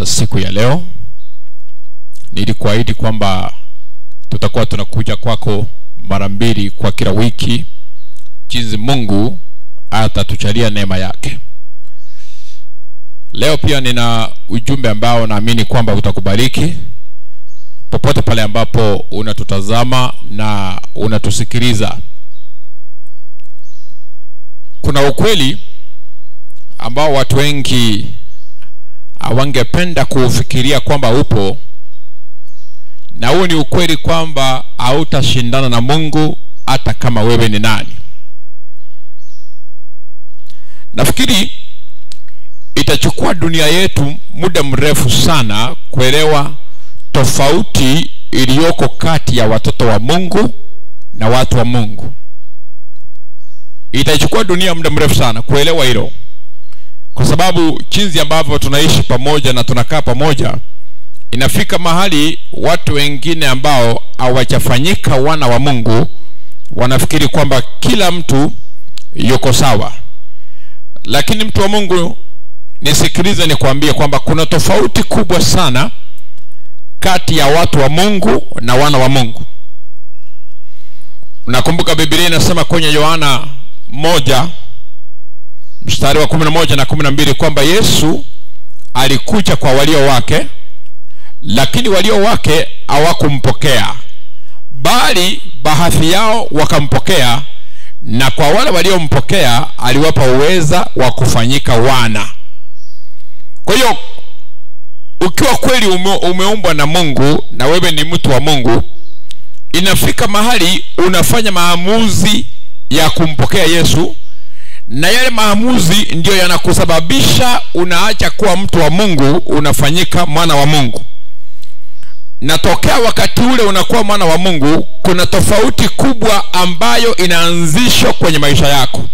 siku ya leo nilikuahidi kwamba tutakuwa tunakuja kwako mara mbili kwa kila wiki jinsi mungu atatuchalia neema yake leo pia nina ujumbe ambao naamini kwamba utakubariki popote pale ambapo unatutazama na unatusikiliza kuna ukweli ambao watu wengi hawangependa kuufikiria kwamba upo na huu ni ukweli kwamba hautashindana na mungu hata kama wewe ni nani nafikiri itachukua dunia yetu muda mrefu sana kuelewa tofauti iliyoko kati ya watoto wa mungu na watu wa mungu itachukua dunia muda mrefu sana kuelewa hilo kwa sababu jinsi ambavyo tunaishi pamoja na tunakaa pamoja inafika mahali watu wengine ambao hawajafanyika wana wa mungu wanafikiri kwamba kila mtu yuko sawa lakini mtu wa mungu nisikilize nikwambie kwamba kuna tofauti kubwa sana kati ya watu wa mungu na wana wa mungu nakumbuka bibilia inasema kwenye yohana moja mstari wa kumi na moja na kumi na mbili kwamba yesu alikuja kwa walio wake lakini walio wake hawakumpokea bali baadhi yao wakampokea na kwa wale waliompokea aliwapa uweza wa kufanyika wana kwa hiyo ukiwa kweli ume, umeumbwa na mungu na wewe ni mtu wa mungu inafika mahali unafanya maamuzi ya kumpokea yesu na yale maamuzi ndiyo yanakusababisha unaacha kuwa mtu wa mungu unafanyika mwana wa mungu na tokea wakati ule unakuwa mwana wa mungu kuna tofauti kubwa ambayo inaanzishwa kwenye maisha yako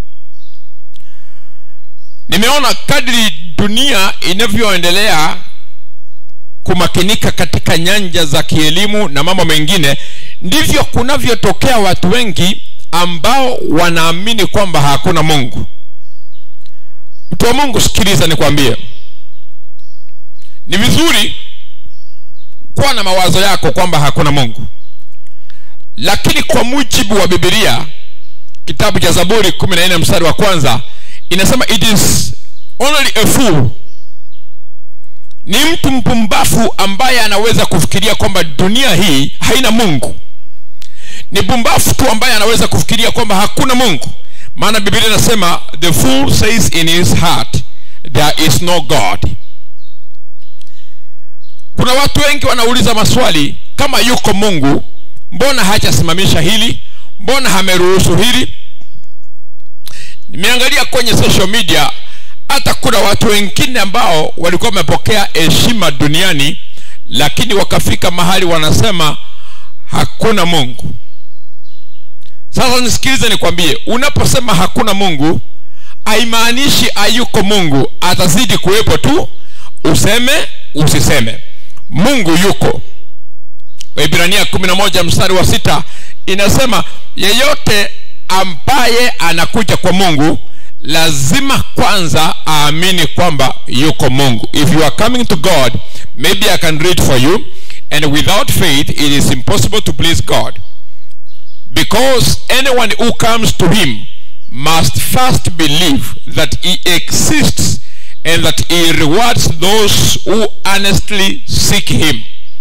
nimeona kadri dunia inavyoendelea kumakinika katika nyanja za kielimu na mambo mengine ndivyo kunavyotokea watu wengi ambao wanaamini kwamba hakuna mungu mtu wa mungu sikiliza nikwambie ni vizuri kuwa na mawazo yako kwamba hakuna mungu lakini kwa mujibu wa bibilia kitabu cha zaburi 14 mstari wa kwanza inasema it is only a fool ni mtu mpumbafu ambaye anaweza kufikiria kwamba dunia hii haina mungu ni pumbafu tu ambaye anaweza kufikiria kwamba hakuna mungu maana biblia inasema the fool says in his heart there is no god kuna watu wengi wanauliza maswali kama yuko mungu mbona hajasimamisha hili mbona hameruhusu hili nimeangalia kwenye social media hata kuna watu wengine ambao walikuwa wamepokea heshima duniani lakini wakafika mahali wanasema hakuna mungu sasa nisikilize nikwambie unaposema hakuna mungu haimaanishi hayuko mungu atazidi kuwepo tu useme usiseme mungu yuko waibrania 11 mstari wa sita inasema yeyote ambaye anakuja kwa mungu lazima kwanza aamini kwamba yuko mungu if you are coming to god maybe i can read for you and without faith it is impossible to please god because anyone who comes to him must first believe that he exists and that he rewards those who honestly seek him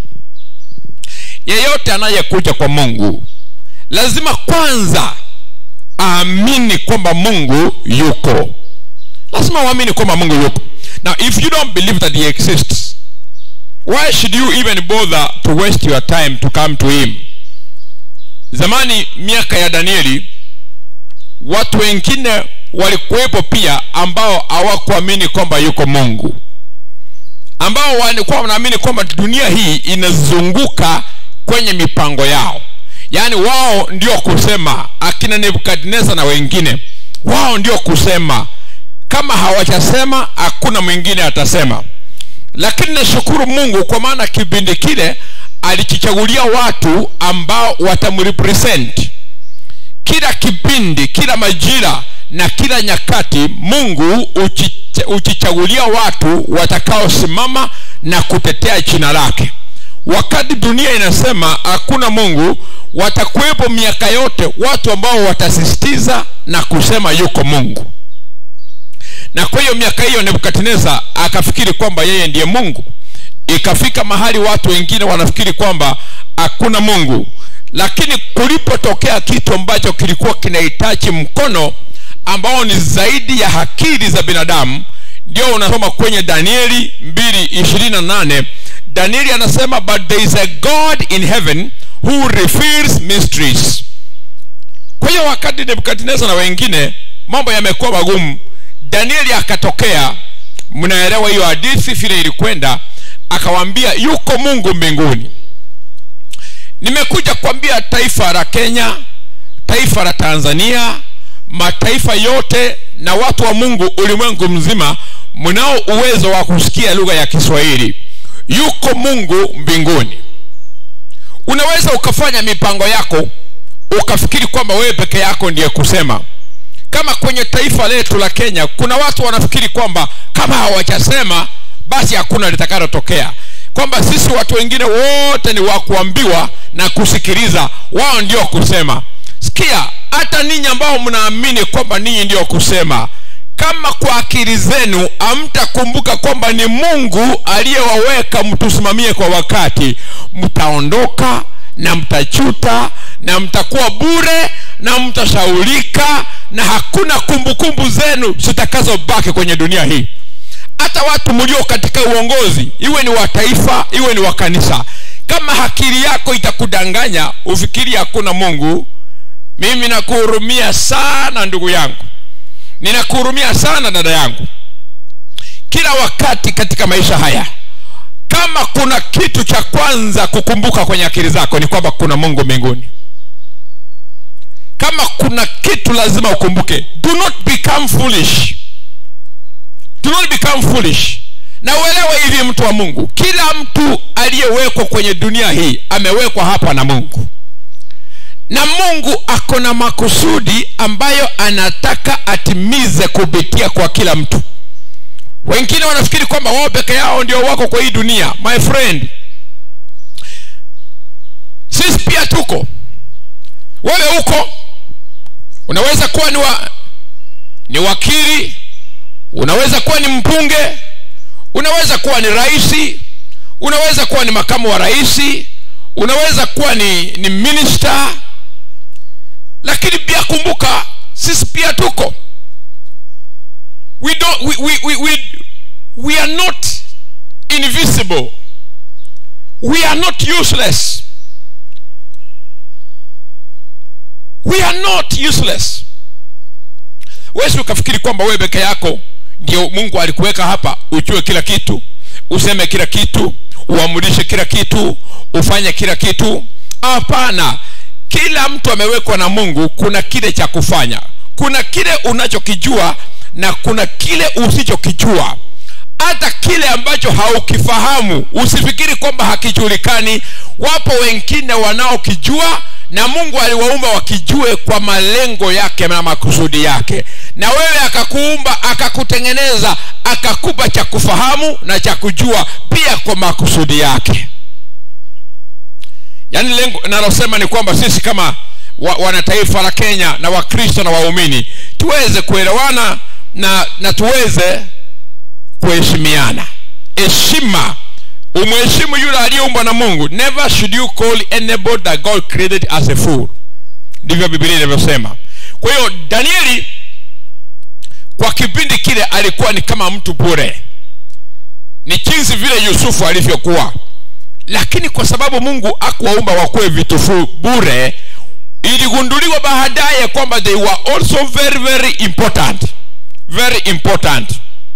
yeyote anayekuja kwa mungu lazima kwanza aamini kwamba mungu yuko lazima uamini kwamba mungu yuko now if you don't believe that he exists why should you even bother to waste your time to come to him zamani miaka ya danieli watu wengine walikuwepo pia ambao hawakuamini kwamba yuko mungu ambao walikuwa wanaamini kwamba dunia hii inazunguka kwenye mipango yao yaani wao ndio kusema akina nebukadnezar na wengine wao ndio kusema kama hawajasema hakuna mwingine atasema lakini nashukuru mungu kwa maana kipindi kile alikichagulia watu ambao watamrepresent kila kipindi kila majira na kila nyakati mungu uchi, hujichagulia watu watakaosimama na kutetea jina lake wakati dunia inasema hakuna mungu watakuwepo miaka yote watu ambao watasisitiza na kusema yuko mungu na kwa hiyo miaka hiyo nebukadneza akafikiri kwamba yeye ndiye mungu ikafika mahali watu wengine wanafikiri kwamba hakuna mungu lakini kulipotokea kitu ambacho kilikuwa kinahitaji mkono ambao ni zaidi ya akili za binadamu ndio unasoma kwenye danieli 228 danieli anasema but there is a god in heaven who reveals mysteries kwa hiyo wakati nebukadnezar na wengine mambo yamekuwa magumu danieli akatokea mnaelewa hiyo hadithi vile ilikwenda akawambia yuko mungu mbinguni nimekuja kuambia taifa la kenya taifa la tanzania mataifa yote na watu wa mungu ulimwengu mzima mnao uwezo wa kusikia lugha ya kiswahili yuko mungu mbinguni unaweza ukafanya mipango yako ukafikiri kwamba wewe peke yako ndiye kusema kama kwenye taifa letu la kenya kuna watu wanafikiri kwamba kama hawajasema basi hakuna litakalotokea kwamba sisi watu wengine wote ni wa kuambiwa na kusikiliza wao ndio kusema sikia hata ninyi ambao mnaamini kwamba ninyi ndio kusema kama kwa akili zenu hamtakumbuka kwamba ni mungu aliyewaweka mtusimamie kwa wakati mtaondoka na mtachuta na mtakuwa bure na mtashaulika na hakuna kumbukumbu kumbu zenu zitakazobaki kwenye dunia hii hata watu mlio katika uongozi iwe ni wa taifa iwe ni wa kanisa kama akili yako itakudanganya ufikiri hakuna mungu mimi nakuhurumia sana ndugu yangu ninakuhurumia sana dada yangu kila wakati katika maisha haya kama kuna kitu cha kwanza kukumbuka kwenye akili zako ni kwamba kuna mungu mbinguni kama kuna kitu lazima ukumbuke do not become foolish do not become foolish na uelewe hivi mtu wa mungu kila mtu aliyewekwa kwenye dunia hii amewekwa hapa na mungu na mungu ako na makusudi ambayo anataka atimize kupitia kwa kila mtu wengine wanafikiri kwamba wao peke yao ndio wako kwa hii dunia my friend sisi pia tuko wewe huko unaweza kuwa ni, wa, ni wakili unaweza kuwa ni mpunge unaweza kuwa ni raisi unaweza kuwa ni makamu wa raisi unaweza kuwa ni, ni minister lakini pia kumbuka sisi pia tuko we, don't, we, we, we, we, we are not invisible we are not useless we are not useless wesi ukafikiri kwamba wewe peke yako ndio mungu alikuweka hapa ujue kila kitu useme kila kitu uamulishe kila kitu ufanye kila kitu hapana kila mtu amewekwa na mungu kuna kile cha kufanya kuna kile unachokijua na kuna kile usichokijua hata kile ambacho haukifahamu usifikiri kwamba hakijulikani wapo wengine wanaokijua na mungu aliwaumba wakijue kwa malengo yake na makusudi yake na wewe akakuumba akakutengeneza akakupa cha kufahamu na cha kujua pia kwa makusudi yake yaani lengo nalosema ni kwamba sisi kama wa, wanataifa la kenya na wakristo na waumini tuweze kuelewana na, na tuweze kuheshimiana heshima umheshimu yule aliyeumbwa na mungu never should you call anybody that god created as a fool ndivyo bibilia inavyosema kwa hiyo danieli kwa kipindi kile alikuwa ni kama mtu bure ni jinsi vile yusufu alivyokuwa lakini kwa sababu mungu akuwaumba wakuwe vitufu bure iligunduliwa baadaye kwamba they were also very very important very important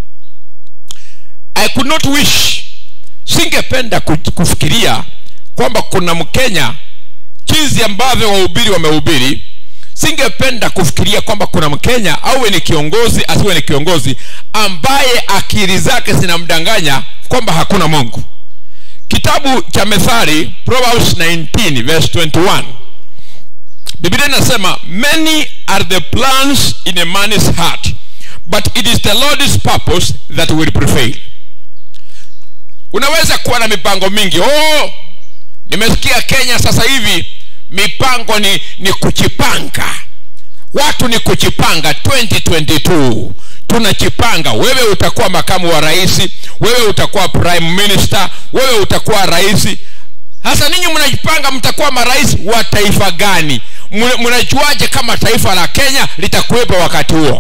i could not wish singependa kufikiria kwamba kuna mkenya jinsi ambavyo wahubiri wamehubiri singependa kufikiria kwamba kuna mkenya awe ni kiongozi asiwe ni kiongozi ambaye akili zake zinamdanganya kwamba hakuna mungu kitabu cha methali proverbs 19 verse 21 biblia inasema many are the plans in a man's heart but it is the lord's purpose that will prevail unaweza kuwa na mipango mingi oh nimesikia kenya sasa hivi mipango ni, ni kuchipanga watu ni kuchipanga 2022 tunachipanga wewe utakuwa makamu wa rais wewe utakuwa prime minister wewe utakuwa rais sasa ninyi mnajipanga mtakuwa marais wa taifa gani Mna- mnajuaje kama taifa la kenya litakuwepo wakati huo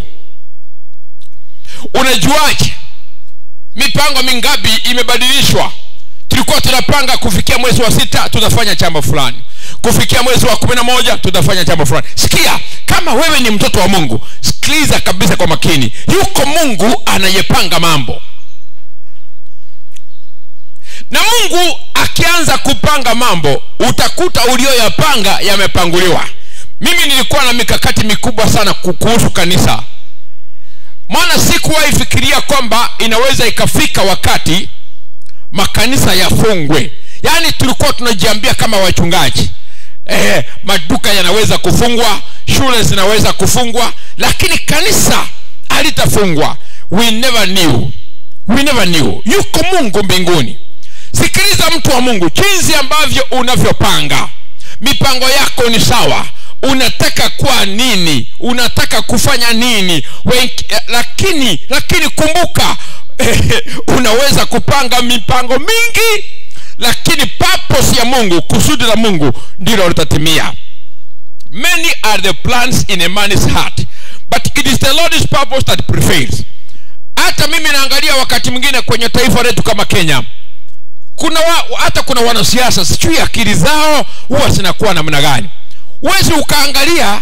unajuaje mipango mingapi imebadilishwa tulikuwa tunapanga kufikia mwezi wa sita tutafanya jambo fulani kufikia mwezi wa kumi na moja tutafanya jambo fulani sikia kama wewe ni mtoto wa mungu sikiliza kabisa kwa makini yuko mungu anayepanga mambo na mungu akianza kupanga mambo utakuta ulioyapanga yamepanguliwa mimi nilikuwa na mikakati mikubwa sana ku- kuhusu kanisa maana sikuwahi fikiria kwamba inaweza ikafika wakati makanisa yafungwe yaani tulikuwa tunajiambia kama wachungaji eh, maduka yanaweza kufungwa shule zinaweza kufungwa lakini kanisa halitafungwa we never knew we never knew yuko mungu mbinguni sikiliza mtu wa mungu jinsi ambavyo unavyopanga mipango yako ni sawa unataka kuwa nini unataka kufanya nini Wengi, eh, lakini lakini kumbuka unaweza kupanga mipango mingi lakini purpose ya mungu kusudi la mungu ndilo litatimia many are the plans in a man's heart but it is the lord's purpose that prevails hata mimi naangalia wakati mwingine kwenye taifa letu kama kenya kuna wa, hata kuna wanasiasa sijui akili zao huwa zinakuwa namna gani huwezi ukaangalia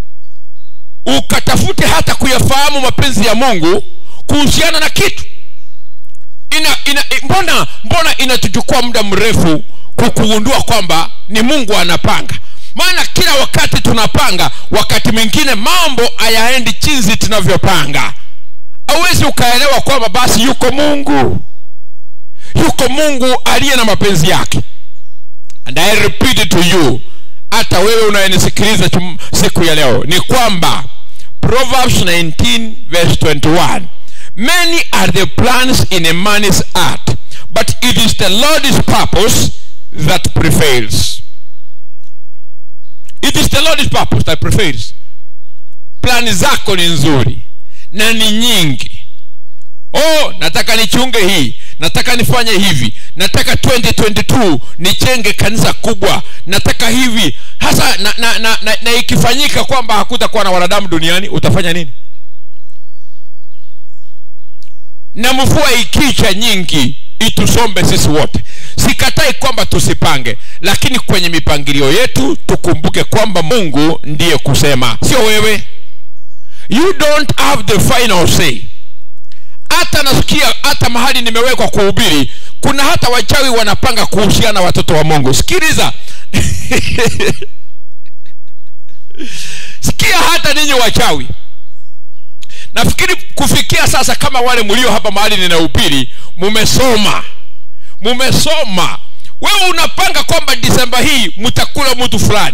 ukatafute hata kuyafahamu mapenzi ya mungu kuhusiana na kitu ina, ina, mbona mbona inatuchukua muda mrefu kukugundua kwamba ni mungu anapanga maana kila wakati tunapanga wakati mwingine mambo hayaendi chinzi tunavyopanga hauwezi ukaelewa kwamba basi yuko mungu yuko mungu aliye na mapenzi yake and i repeat it to you hata wewe unayenisikiliza chum- siku ya leo ni kwamba proverbs 19 verse 21 many are the plans in a man's heart but it is the lord's purpose that prevails it is the lord's purpose that prevails plani zako ni nzuri na ni nyingi oh nataka nichunge hii nataka nifanye hivi nataka 2022 nichenge kanisa kubwa nataka hivi hasa na, na, na, na, na ikifanyika kwamba hakutakuwa na wanadamu duniani utafanya nini na mvua ikicha nyingi itusombe sisi wote sikatai kwamba tusipange lakini kwenye mipangilio yetu tukumbuke kwamba mungu ndiye kusema sio wewe you don't have the final say hata nasikia hata mahali nimewekwa kuhubiri kuna hata wachawi wanapanga kuhusiana na watoto wa mungu sikiliza sikia hata ninyi wachawi nafikiri kufikia sasa kama wale mlio hapa mahali ninahubiri mumesoma mumesoma wewe unapanga kwamba disemba hii mtakula mtu fulani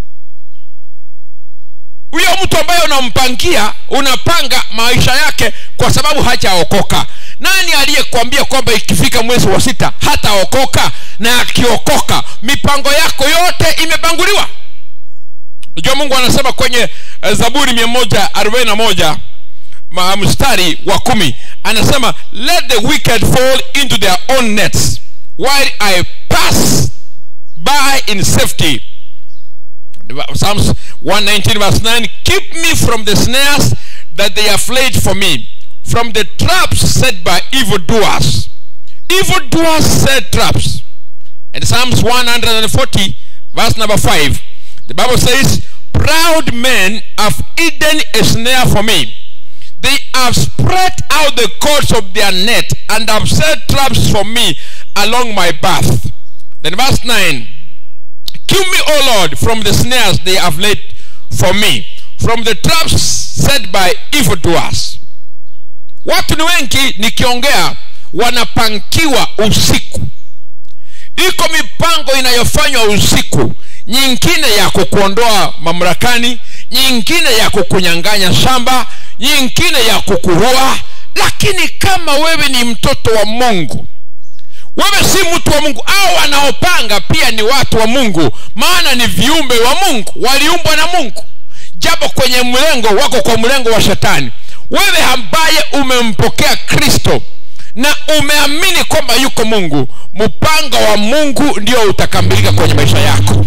huyo mtu ambaye unampangia unapanga maisha yake kwa sababu hajaokoka nani aliyekwambia kwamba ikifika mwezi wa sita hataokoka na akiokoka mipango yako yote imepanguliwa najua mungu anasema kwenye eh, zaburi mia moja arobaini na moja ma- mstari wa kumi anasema let the wicked fall into their own nets while i pass by in safety Psalms 119 verse 9 Keep me from the snares that they have laid for me, from the traps set by evildoers. Evildoers set traps. And Psalms 140 verse number 5 the Bible says, Proud men have hidden a snare for me. They have spread out the cords of their net and have set traps for me along my path. Then verse 9 Keep me, O Lord, from the snares they have laid for me, from the traps set by evildoers. Watu ni wengi nikiongea wanapangiwa usiku. Iko mipango inayofanywa usiku, nyingine ya kukuondoa mamlakani, nyingine ya kukunyang'anya shamba, nyingine ya kukuua lakini kama wewe ni mtoto wa mungu wewe si mtu wa mungu au wanaopanga pia ni watu wa mungu maana ni viumbe wa mungu waliumbwa na mungu japo kwenye mlengo wako kwa mlengo wa shetani wewe ambaye umempokea kristo na umeamini kwamba yuko mungu mpango wa mungu ndio utakamilika kwenye maisha yako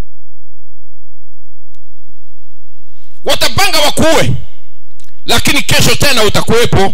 watapanga wakuue lakini kesho tena utakuwepo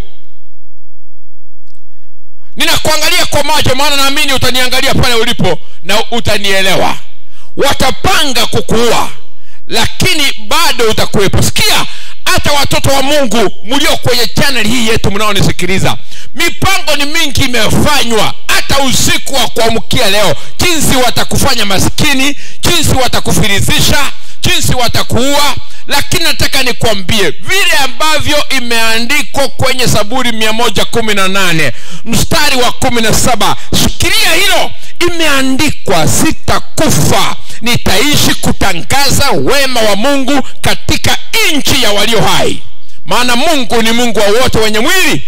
ninakuangalia kwa macho maana naamini utaniangalia pale ulipo na utanielewa watapanga kukuua lakini bado utakuwepo sikia hata watoto wa mungu mlio kwenye chaneli hii yetu mnaonisikiliza mipango ni mingi imefanywa hata usiku wa kuamkia leo jinsi watakufanya maskini jinsi watakufirizisha jinsi watakuua lakini nataka nikwambie vile ambavyo imeandikwa kwenye saburi 118 mstari wa 17 shikilia hilo imeandikwa sitakufa nitaishi kutangaza wema wa mungu katika nchi ya walio hai maana mungu ni mungu wa wote wenye mwili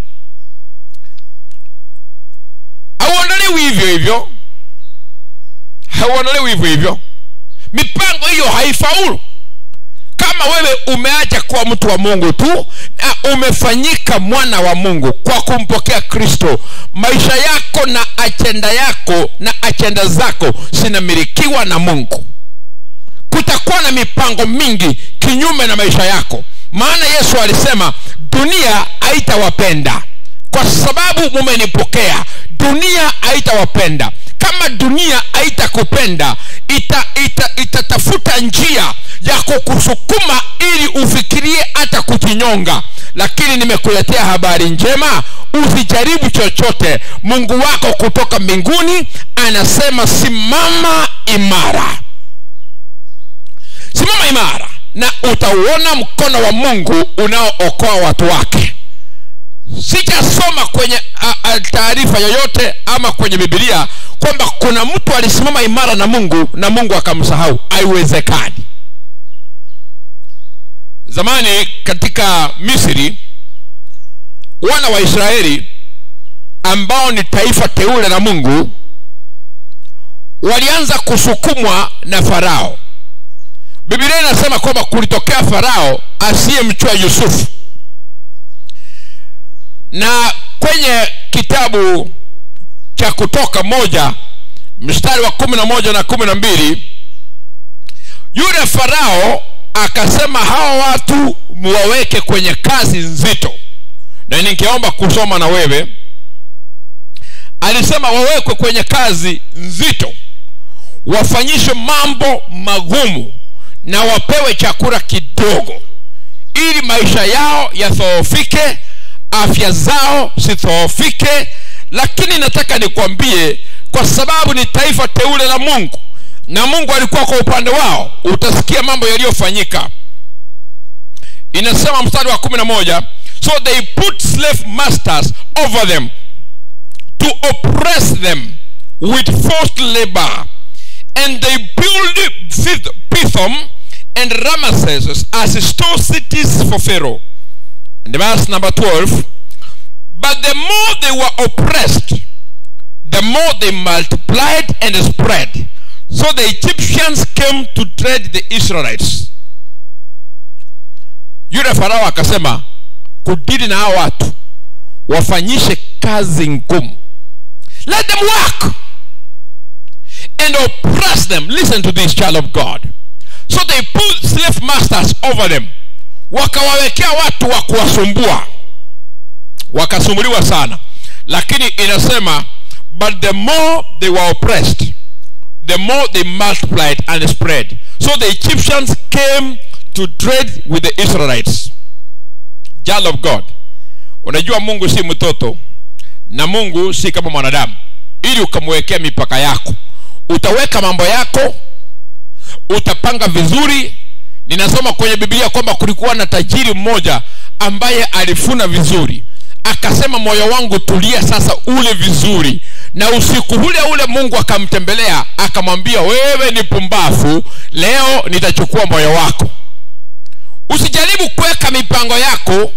hauondolewi hivyo hivyo hauondolewi hivyo hivyo mipango hiyo haifaulu kama wewe umeacha kuwa mtu wa mungu tu na umefanyika mwana wa mungu kwa kumpokea kristo maisha yako na achenda yako na achenda zako zinamilikiwa na mungu kutakuwa na mipango mingi kinyume na maisha yako maana yesu alisema dunia haitawapenda kwa sababu mumenipokea dunia haitawapenda kama dunia haitakupenda itatafuta ita, ita, ita njia ya kukusukuma ili ufikirie hata kujinyonga lakini nimekuletea habari njema usijaribu chochote mungu wako kutoka mbinguni anasema simama imara simama imara na utauona mkono wa mungu unaookoa watu wake sijasoma kwenye taarifa yoyote ama kwenye bibilia kwamba kuna mtu alisimama imara na mungu na mungu akamsahau haiwezekani zamani katika misri wana wa israeli ambao ni taifa teule la mungu walianza kusukumwa na farao bibilia inasema kwamba kulitokea farao asiyemchua yusufu na kwenye kitabu cha kutoka moja mstari wa kumi na moja na kumi na mbili yule farao akasema hawa watu muwaweke kwenye kazi nzito na ningeomba kusoma na wewe alisema wawekwe kwenye kazi nzito wafanyishwe mambo magumu na wapewe chakula kidogo ili maisha yao yadhoofike afya zao zidhoofike lakini nataka nikwambie kwa sababu ni taifa teule la mungu na mungu alikuwa kwa upande wao utasikia mambo yaliyofanyika inasema mstari wa kumi na moja so they put slave masters over them to oppress them with forced labor and they build pithom and ramesses as store cities for pharaoh and verse number 12 but the more they were oppressed the more they multiplied and spread so the egyptians came to trade the israelites yule farao akasema kudili na hao watu wafanyishe kazi ngumu let them work and oppress them listen to this child of god so they put slave masters over them wakawawekea watu wa kuwasumbua wakasumbuliwa sana lakini inasema but the more they were oppressed the more they multiplied and spread so the egyptians came to trade with the israelites child of god unajua mungu si mtoto na mungu si kama mwanadamu ili ukamwekea mipaka yako utaweka mambo yako utapanga vizuri ninasoma kwenye biblia kwamba kulikuwa na tajiri mmoja ambaye alifuna vizuri akasema moyo wangu tulia sasa ule vizuri na usiku ule ule mungu akamtembelea akamwambia wewe ni pumbafu leo nitachukua moyo wako usijaribu kuweka mipango yako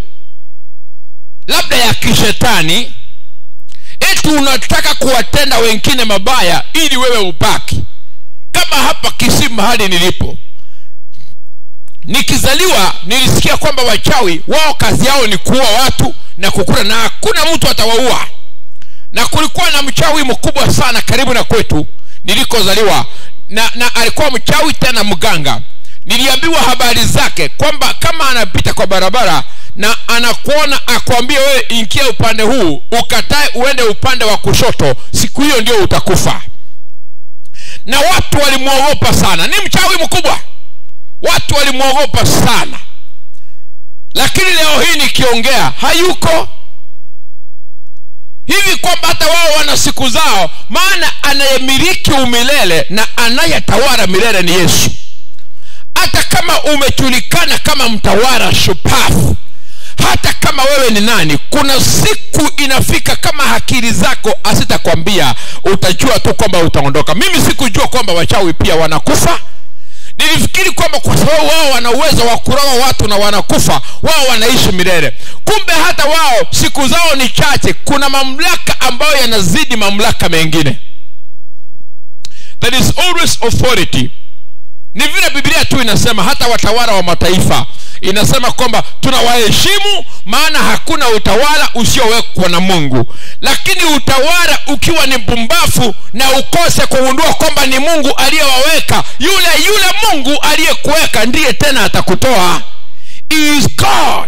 ya kishetani eti unataka kuwatenda wengine mabaya ili wewe ubaki kama hapa kisii mahali nilipo nikizaliwa nilisikia kwamba wachawi wao kazi yao ni kuua watu na kukula na hakuna mtu atawaua na kulikuwa na mchawi mkubwa sana karibu na kwetu nilikozaliwa na, na alikuwa mchawi tena mganga niliambiwa habari zake kwamba kama anapita kwa barabara na anakuona akwambie wewe ingia upande huu ukatae uende upande wa kushoto siku hiyo ndio utakufa na watu walimwogopa sana ni mchawi mkubwa watu walimwogopa sana lakini leo hii nikiongea hayuko hivi kwamba hata wao wana siku zao maana anayemiliki umilele na anayetawala milele ni yesu hata kama umejulikana kama mtawala shupavu hata kama wewe ni nani kuna siku inafika kama akili zako asitakwambia utajua tu kwamba utaondoka mimi sikujua kwamba wachawi pia wanakufa nilifikiri kwamba kwa sababu wao wana uwezo wa kuroga watu na wanakufa wao wanaishi milele kumbe hata wao siku zao ni chache kuna mamlaka ambayo yanazidi mamlaka mengine there is always authority ni vile biblia tu inasema hata watawala wa mataifa inasema kwamba tunawaheshimu maana hakuna utawala usiowekwa na mungu lakini utawala ukiwa ni mpumbafu na ukose kugundua kwamba ni mungu aliyewaweka yule yule mungu aliyekuweka ndiye tena atakutoa He is god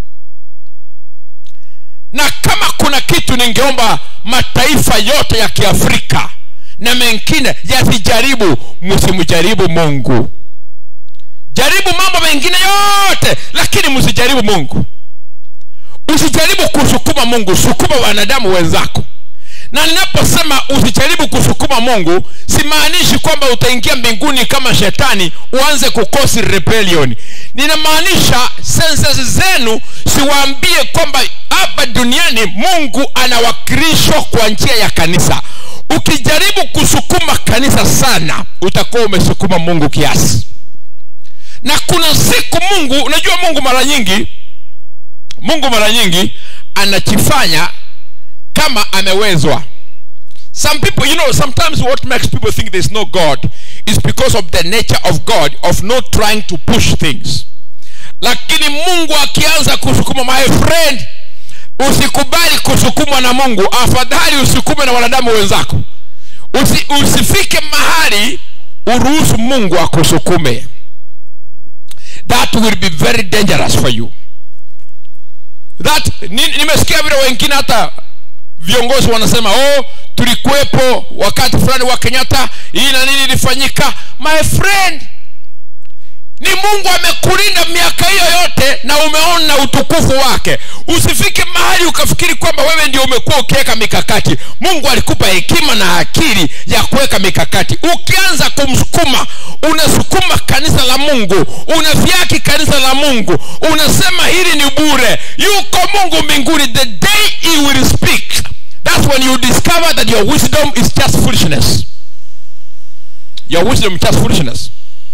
na kama kuna kitu ningeomba mataifa yote ya kiafrika na mengine yasijaribu msimjaribu mungu jaribu mambo mengine yote lakini msijaribu mungu usijaribu kusukuma mungu sukuma wanadamu wenzako na ninaposema usijaribu kusukuma mungu simaanishi kwamba utaingia mbinguni kama shetani uanze kukosi rebellion ninamaanisha senses zenu siwaambie kwamba hapa duniani mungu anawakilishwa kwa njia ya kanisa ukijaribu kusukuma kanisa sana utakuwa umesukuma mungu kiasi na kuna siku mungu unajua mungu mara nyingi mungu mara nyingi anajifanya kama amewezwa some people you know sometimes what makes people think there's no god is because of the nature of god of not trying to push things lakini mungu akianza kusukuma my friend usikubali kusukumwa na mungu afadhali usukume na wanadamu wenzako Usi, usifike mahali uruhusu mungu akusukume that will be very dangerous for you that nimesikia vile wengine hata viongozi wanasema oh tulikuwepo wakati fulani wa kenyatta hii na nini ilifanyika my friend ni mungu amekulinda miaka hiyo yote na umeona utukufu wake usifike mahali ukafikiri kwamba wewe ndio umekuwa ukiweka mikakati mungu alikupa hekima na akili ya kuweka mikakati ukianza kumsukuma unasukuma kanisa la mungu unavyaki kanisa la mungu unasema hili ni bure yuko mungu mbinguni the day he will speak that's when you discover that your wisdom is just foolishness your wisdom is just foolishness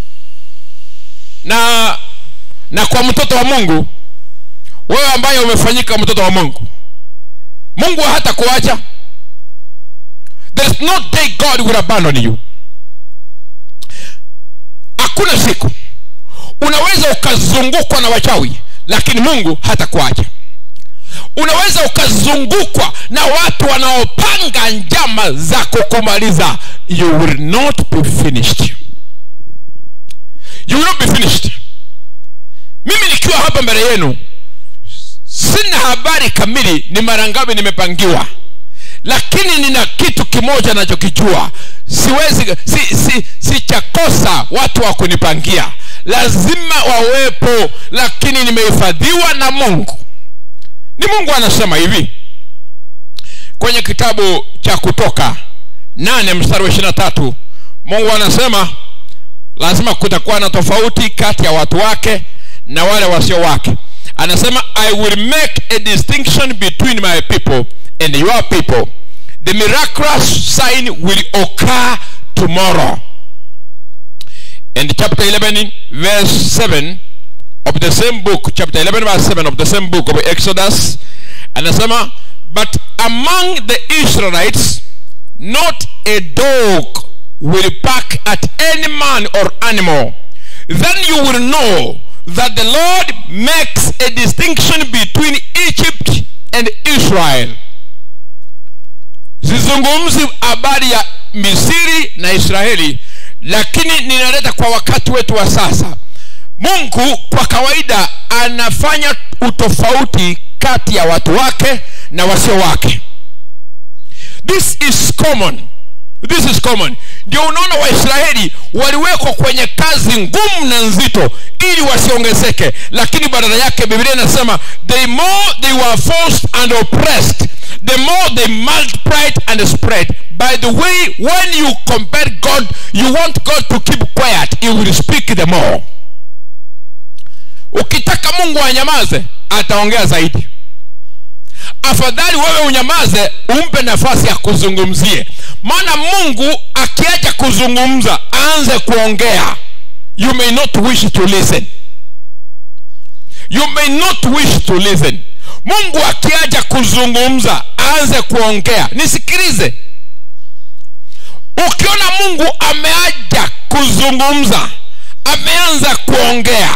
na na kwa mtoto wa mungu wewe ambaye umefanyika mtoto wa mungu mungu hata kuacha there's no day god will abandon you hakuna siku unaweza ukazungukwa na wachawi lakini mungu hata kuacha unaweza ukazungukwa na watu wanaopanga njama za kukumaliza you will not be finished you will not be finished mimi nikiwa hapa mbele yenu sina habari kamili ni mara ngapi nimepangiwa lakini nina kitu kimoja nachokijua siwezi si, si, si chakosa watu wa kunipangia lazima wawepo lakini nimehifadhiwa na mungu ni mungu anasema hivi kwenye kitabu cha kutoka nane mstari wa ishirina tatu mungu anasema lazima kutakuwa na tofauti kati ya watu wake na wale wasio wake anasema i will make a distinction between my people and your people the miraculous sign will occur tomorrow and chapter 11 verse 7 of the same book chapter 11 verse 7 of the same book of exodus anasema but among the israelites not a dog will bark at any man or animal then you will know that the lord makes a distinction between egypt and israel sizungumzi habari ya misiri na israeli lakini ninaleta kwa wakati wetu wa sasa mungu kwa kawaida anafanya utofauti kati ya watu wake na wasio wake this is common this is common ndio unaona waisraeli waliwekwa kwenye kazi ngumu na nzito ili wasiongezeke lakini badala yake biblia inasema the more they were forced and oppressed the more they multiplied and spread by the way when you compare god you want god to keep quiet he will speak the more ukitaka mungu anyamaze ataongea zaidi afadhali wewe unyamaze umpe nafasi ya kuzungumzie maana mungu akiacha kuzungumza aanze kuongea you may not wish to listen you may not wish to listen mungu akiacha kuzungumza aanze kuongea nisikilize ukiona mungu ameaja kuzungumza ameanza kuongea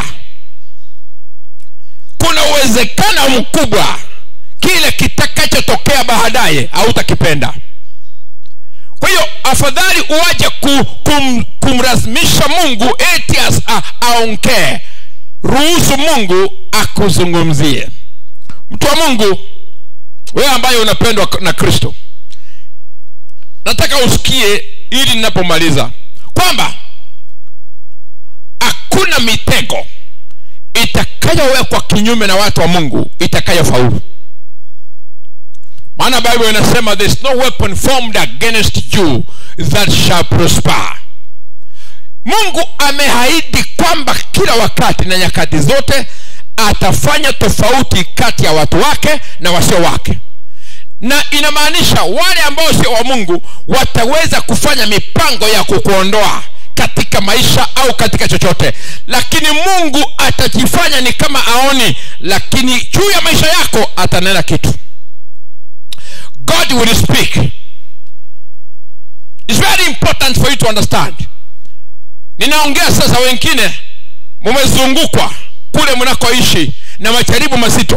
kuna uwezekano mkubwa kile kitakachotokea baadaye hautakipenda kwa hiyo afadhali uache ku, kum, kumlazimisha mungu eti aongee ruhusu mungu akuzungumzie mtu wa mungu wewe ambaye unapendwa na kristo nataka usikie ili ninapomaliza kwamba hakuna mitego itakayowekwa kinyume na watu wa mungu itakayofaulu maana bible inasema there is no weapon formed against you that shall prosper mungu amehaidi kwamba kila wakati na nyakati zote atafanya tofauti kati ya watu wake na wasio wake na inamaanisha wale ambao sio wa mungu wataweza kufanya mipango ya kukuondoa katika maisha au katika chochote lakini mungu atajifanya ni kama aoni lakini juu ya maisha yako atanena kitu god will speak It's very important for you to understand ninaongea sasa wengine mumezungukwa kule mnakoishi na majaribu mazito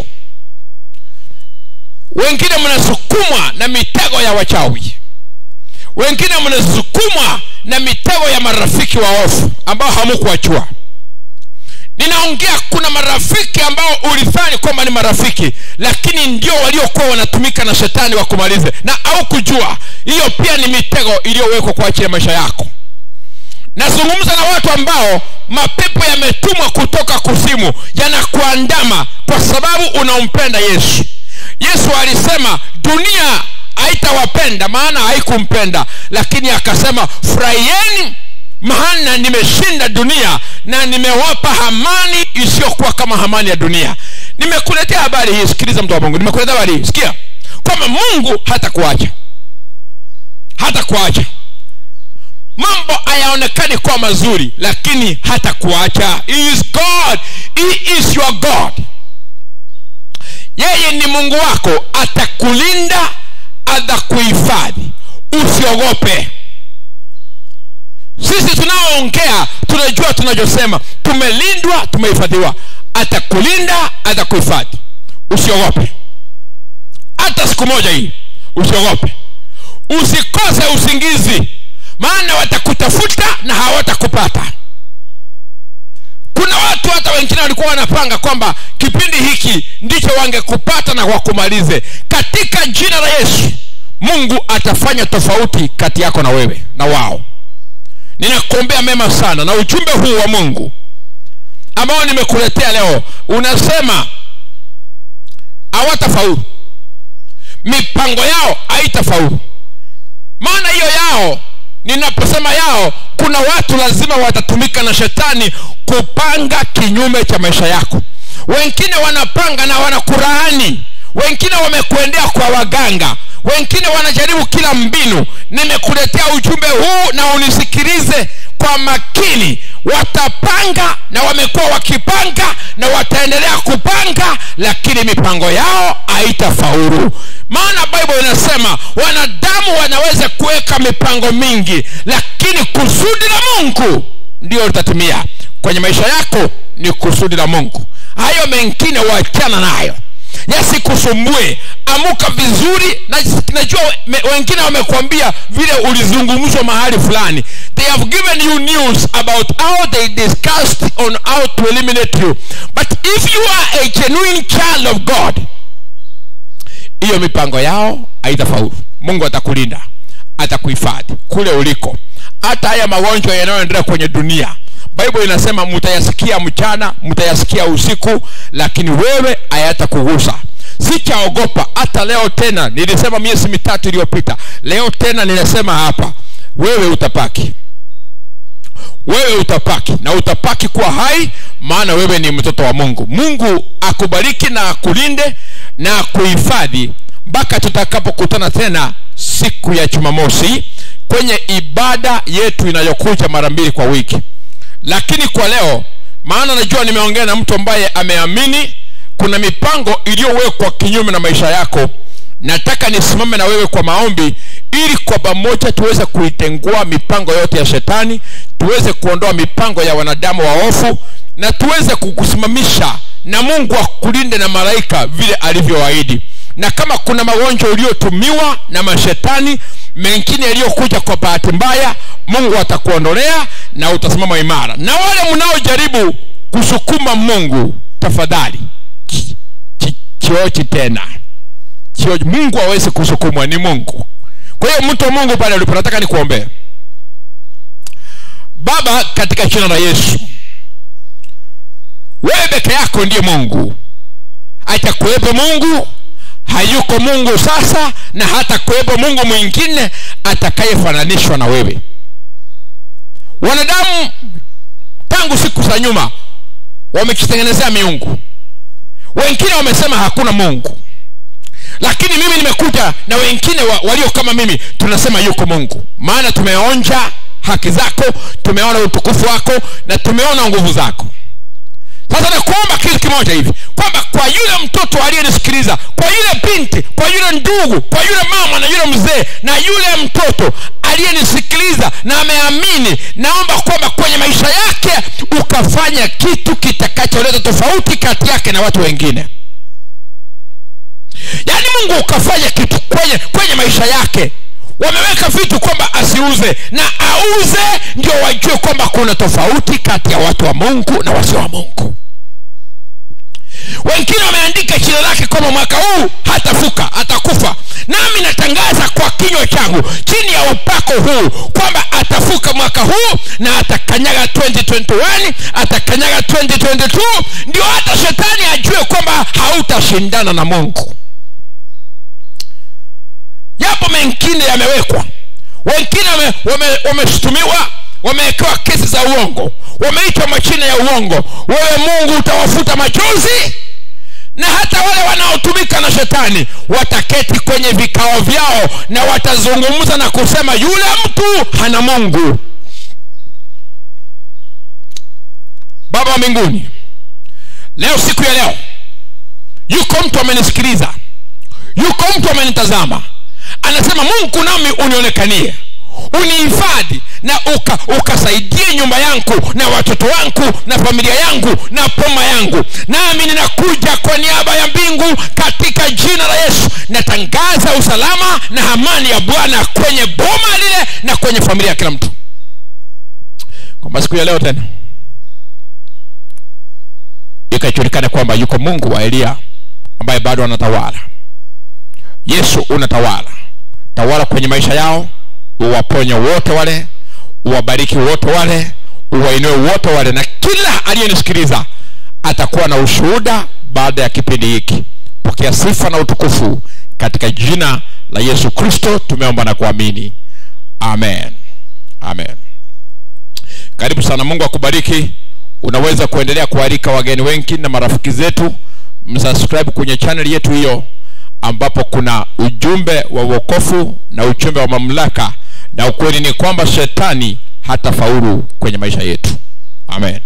wengine mnasukumwa na mitego ya wachawi wengine mnasukumwa na mitego ya marafiki wa ofu ambao hamukuwachua ninaongea kuna marafiki ambao ulidhani kwamba ni marafiki lakini ndio waliokuwa wanatumika na shetani wakumalize na au kujua hiyo pia ni mitego iliyowekwa kwa ajili ya maisha yako nazungumza na watu ambao mapepo yametumwa kutoka kuzimu yanakuandama kwa sababu unampenda yesu yesu alisema dunia haitawapenda maana haikumpenda lakini akasema furahieni maana nimeshinda dunia na nimewapa hamani isiyokuwa kama hamani ya dunia nimekuletea habari hii sikiliza mtu wa mungu nimekuletea habari hii sikia kwamba mungu hata kuacha hata kuacha mambo hayaonekani kuwa mazuri lakini hata kuacha he is god he is your god yeye ni mungu wako atakulinda atakuhifadhi usiogope sisi tunaoongea tunajua tunachosema tumelindwa tumehifadhiwa atakulinda atakuhifadhi usiogope hata siku moja hii usiogope usikose usingizi maana watakutafuta na hawatakupata kuna watu hata wengine walikuwa wanapanga kwamba kipindi hiki ndicho wangekupata na wakumalize katika jina la yesu mungu atafanya tofauti kati yako na wewe na wao ninakuombea mema sana na ujumbe huu wa mungu ambao nimekuletea leo unasema hawatafaulu mipango yao haitafaulu maana hiyo yao ninaposema yao kuna watu lazima watatumika na shetani kupanga kinyume cha maisha yako wengine wanapanga na wanakuraani wengine wamekuendea kwa waganga wengine wanajaribu kila mbinu nimekuletea ujumbe huu na unisikilize kwa makini watapanga na wamekuwa wakipanga na wataendelea kupanga lakini mipango yao haitafaulu maana bible inasema wanadamu wanaweza kuweka mipango mingi lakini kusudi la mungu ndio litatimia kwenye maisha yako ni kusudi la mungu hayo mengine wachana nayo yasikusumbue amuka vizuri na, najua me, wengine wamekuambia vile ulizungumzwa mahali fulani they have given you news about how they discussed on how to eliminate you but if you are a genuine child of god hiyo mipango yao haitafaulu mungu atakulinda atakuhifadhi kule uliko hata haya magonjwa yanayoendelea kwenye dunia bible inasema mtayasikia mchana mtayasikia usiku lakini wewe hayatakugusa sichaogopa hata leo tena nilisema miezi mitatu iliyopita leo tena ninasema hapa wewe utapaki wewe utapaki na utapaki kuwa hai maana wewe ni mtoto wa mungu mungu akubariki na akulinde na akuhifadhi mpaka tutakapokutana tena siku ya jumamosi kwenye ibada yetu inayokuja mara mbili kwa wiki lakini kwa leo maana najua nimeongea na mtu ambaye ameamini kuna mipango iliyowekwa kinyume na maisha yako nataka nisimame na wewe kwa maombi ili kwa pamoja tuweze kuitengua mipango yote ya shetani tuweze kuondoa mipango ya wanadamu waofu na tuweze kukusimamisha na mungu akulinde na malaika vile alivyoahidi na kama kuna magonjwa uliotumiwa na mashetani mengine yaliyokuja kwa bahati mbaya mungu atakuondolea na utasimama imara na wale mnaojaribu kusukuma mungu tafadhali chiochi tena chiochi mungu awezi kusukumwa ni mungu kwa hiyo mtu wa mungu pale ulipo nataka nikuombee baba katika jina la yesu wewe peke yako ndiye mungu atakuwepo mungu hayuko mungu sasa na hata kuwepo mungu mwingine atakayefananishwa na wewe wanadamu tangu siku za nyuma wamekitengenezea miungu wengine wamesema hakuna mungu lakini mimi nimekuja na wengine wa, walio kama mimi tunasema yuko mungu maana tumeonja haki zako tumeona utukufu wako na tumeona nguvu zako sasa nakuomba kitu kimoja hivi kwamba kwa yule mtoto aliyenisikiliza kwa yule binti kwa yule ndugu kwa yule mama na yule mzee na yule mtoto aliyenisikiliza na ameamini naomba kwamba kwenye maisha yake ukafanya kitu kitakacholeta tofauti kati yake na watu wengine yaani mungu ukafanya kitu kwenye kwenye maisha yake wameweka vitu kwamba asiuze na auze ndio wajue kwamba kuna tofauti kati ya watu wa mungu na wasio wa mungu wengine wameandika jina lake kwamba mwaka huu hatafuka atakufa nami natangaza kwa kinywa changu chini ya upako huu kwamba atafuka mwaka huu na atakanyaga 2021 atakanyaga 2022 ndio hata shetani ajue kwamba hautashindana na mungu yapo mengine yamewekwa wengine wameshutumiwa wame, wame wamewekewa kesi za uongo wameitwa machina ya uongo wewe mungu utawafuta machozi na hata wale wanaotumika na shetani wataketi kwenye vikao vyao na watazungumza na kusema yule mtu hana mungu baba wa mbinguni leo siku ya leo yuko mtu amenisikiliza yuko mtu amenitazama anasema mungu nami unionekanie unihifadhi na uka ukasaidie nyumba yangu na watoto wangu na familia yangu na poma yangu nami ninakuja kwa niaba ya mbingu katika jina la yesu natangaza usalama na amani ya bwana kwenye boma lile na kwenye familia ya kila mtu kwamba siku ya leo tena ikajulikana kwamba yuko mungu wa eliya ambaye bado anatawala yesu unatawala tawala kwenye maisha yao uwaponye wote wale uwabariki wote wale uwainue wote wale na kila aliyenisikiliza atakuwa na ushuhuda baada ya kipindi hiki pokea sifa na utukufu katika jina la yesu kristo tumeomba na kuamini amen amen karibu sana mungu akubariki unaweza kuendelea kualika wageni wengi na marafiki zetu msubscribe kwenye chaneli yetu hiyo ambapo kuna ujumbe wa uokofu na ujumbe wa mamlaka na ukweli ni kwamba shetani hata faulu kwenye maisha yetu amen